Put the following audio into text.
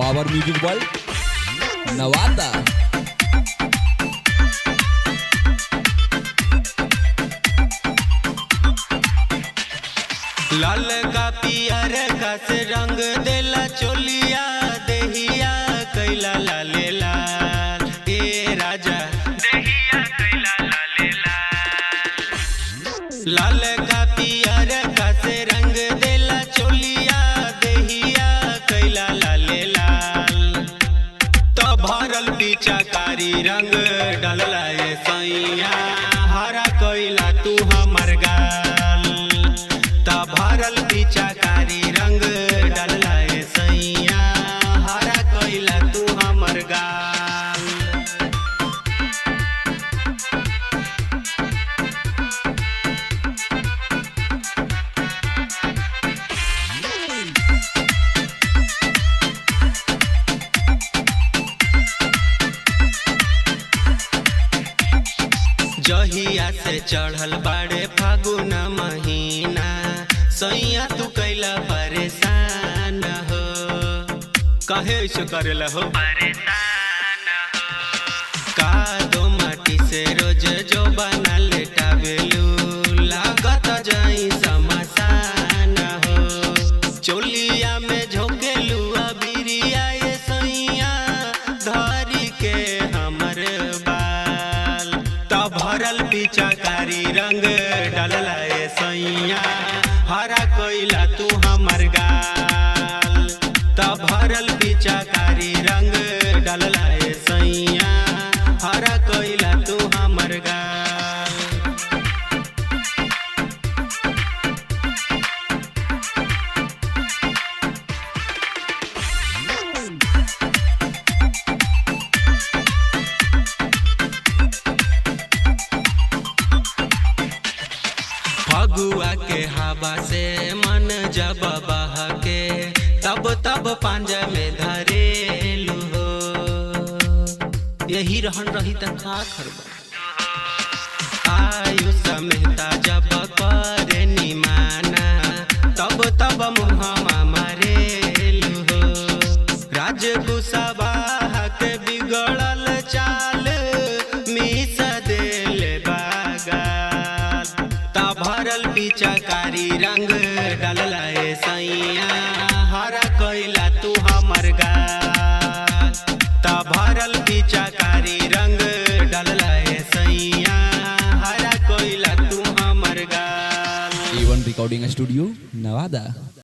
power music world Nawada लाल का पियर का से रंग देला चोलिया देहिया कैला लाले लाल ए राजा देहिया कैला लाले लाल लाल का पियर का से रंग देला चोलिया देहिया कैला लाले लाल तो भरल पिचाकारी रंग डलला ए सैया हरा कैला तू हमर गाल त भरल पिचाकारी रंग डलला ए सैया हरा कैला तू हमर गाल जहिया से चढ़ल बाड़े फागुन महीना सैया तू कैला परेशान हो कहे ऐसे करेला हो परेशान हो का दो माटी से रोज जो बना लेटावेलू लागत जाई समसान हो चोलिया में झोंकेलू अबिरिया ये सैया धरी के हमर बाल त भरल पिचाकारी रंग डलला ए सैया हरा कोइला तू हमर गाल त भरल पिचाकारी रंग डलला ए सैया हरा कोइला तू हमर गाल फगुआ के हवा से मन जब बहके तब तब पांजा में धरेलू हो यही रहन रही त का करबा आयु समेता जब करे निमाना तब तब मुहमा मारेलू हो राज कुशवाहा के बिगड़ल चाल मिस देल बागाल ता भरल पिचकारी रंग डलला ए सैया हरा कैला तू हमर गाल ता भरल पिचकारी रंग डलला ए सैया हरा कैला तू हमर गाल एवन रिकॉर्डिंग स्टूडियो नवादा